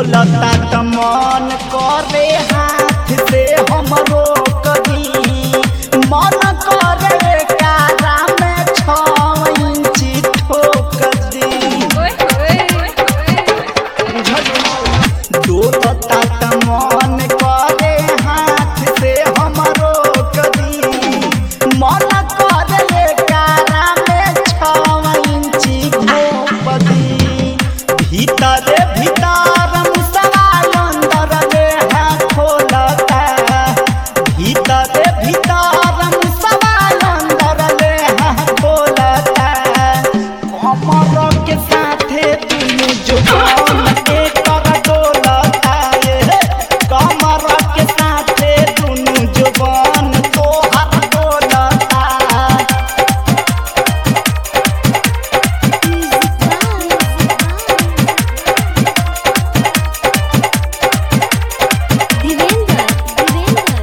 डोलता त मन करे हाथ से हमरो कभी मन करे कारा में छ इंची ठोक दी डोलता त मन करे हाथ से हमरो कभी मन करे कारा में छ इंची ठोक दी भीतर भीतर मुसवा अंदर ले है खोलता भीतर भीतर मुसवा अंदर ले है खोलता कमर के साथे दुनु जुबान एक कर डोलता ये कमर के साथे दुनु जुबान तोहर डोलता दिवेंद्र दिवेंद्र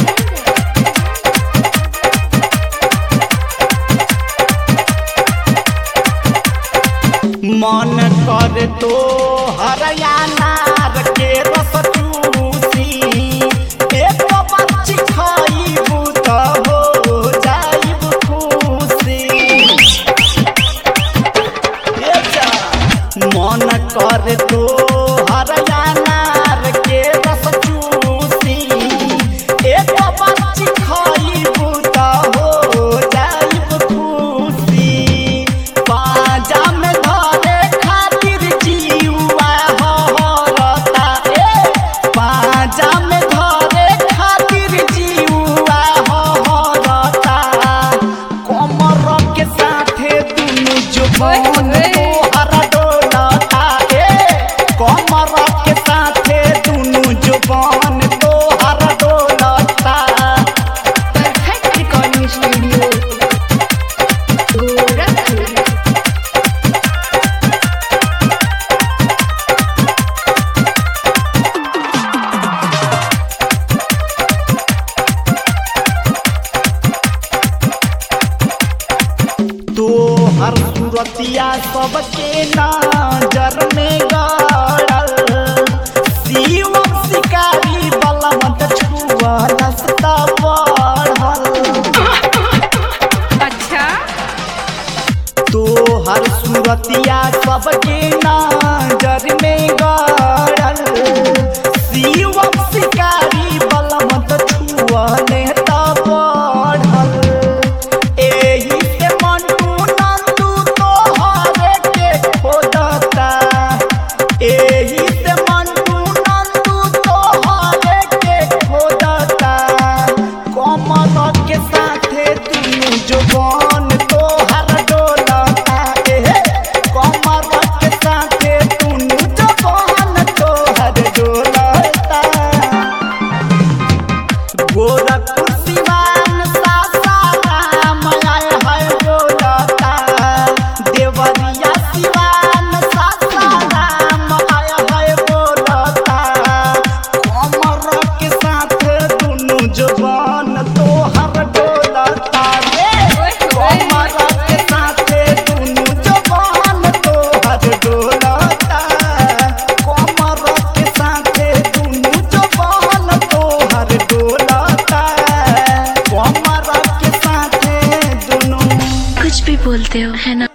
मन कर तो हरियाणार के रस चूसी एक बच्ची खाइबू त हो जाइब खुशी ए जा, मन कर तो हरियाणार के रस चूसी एक बच्ची खाइबू त हो जाइब खुशी बाजा में धरे खातिर जीवा हरता ए बाजा में धरे खातिर जीवा हरता कमर के साथे दुनु जुबान तोहर डोलता ए कमर के साथे दुनु जुबान तोहर डोलता परफेक्ट रिकॉर्डिंग स्टूडियो गोरखपुर तोहर सूरतिया सबके नजर में गड़ल शिवम शिकारी बलमत छुआ नस्ता बढ़ल अच्छा तोहर सूरतिया सबके नजर में गड़ल शिवम शिकारी बलमत छुआ नेता बढ़ल एही से मंटू नंदू तोहरे के खोजता एही से मंटू नंदू तोहरे के खोजता कमर के साथे दुनु जुबान तोहर डोलता एहे कमर के साथे दुनु जुबान तोहर डोलता गोरखपुर सिवान सासाराम आए है बोलता देवरिया सिवान सासाराम आए है बोलता कमर के साथ दुनु जवान तोहर डोलता रे कमर के साथ दुनु जवान तोहर डोलता कमर के साथ दुनु जवान तोहर डोलता कमर के साथ दुनु कुछ भी बोलते हो है ना